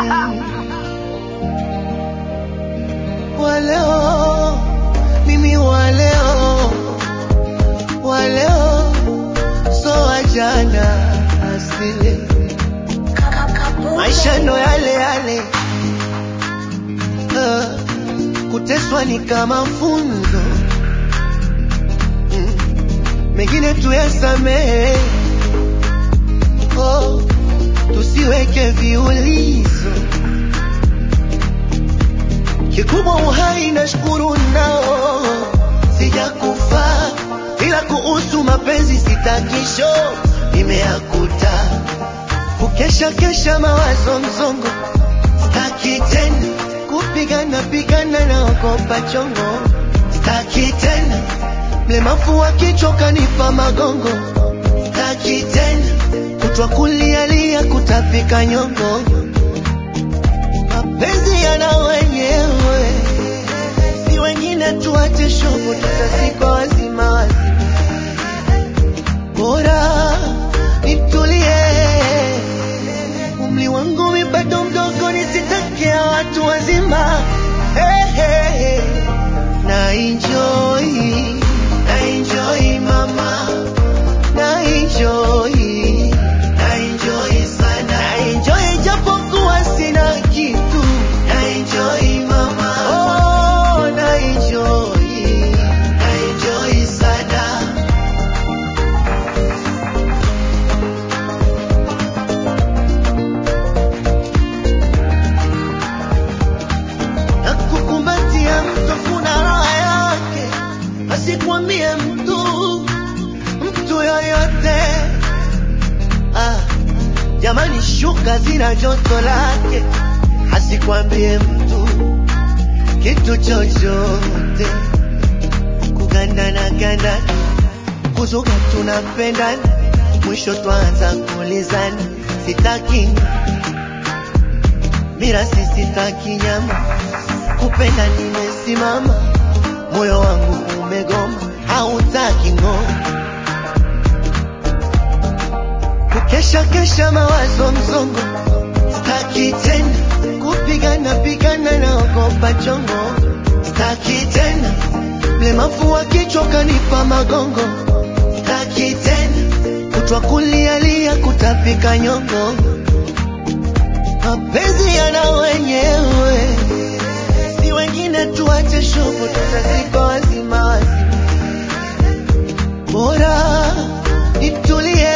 Waleo mimi waleo waleo so wajana asili maisha ndo yale yale uh, kuteswa ni kama funzo mm, mengine tuyasamehe oh, tusiweke viulizo kikubwa uhai na shukuru nao sijakufa ila kuhusu mapenzi sitakisho nimeakuta kukesha kesha mawazo mzongo staki tena kupigana pigana na ogopa chongo staki tena mlemafu wa kichwa kanipa magongo staki tena kutwa kulialia kutapika nyongo mapenzi yana wenyewe si wengine tuache shogo tutazikwa wazima wazima bora nitulie umri wangu mi bado mdogo nisitakia watu wazima hey, hey, hey. na enjoy na enjoy mama na enjoy na enjoy sana na enjoy japokuwa sina kitu na enjoy mama oh na enjoy na enjoy sana na kukumbatia mtu kuna raha yake, asikwambie mtu mtu yoyote. Ah, jamani, shuka zina joto lake, asikwambie mtu kitu chochote. Kugandana gandana, kuzuga tunapendana, mwisho twaanza kuulizana, sitaki mirasi, sitaki nyama kupenda nimesimama, moyo wangu umegoma, hautaki ngoma. Kukesha kesha mawazo mzongo, staki tena kupigana pigana na ogopa chongo, staki tena mlemavu wa kichwa kanipa magongo, staki tena kutwa kulialia kutapika nyongo, mapenzi yana wenyewe si wengine tuache shughuli tutazikwa wazima wazima. Bora nitulie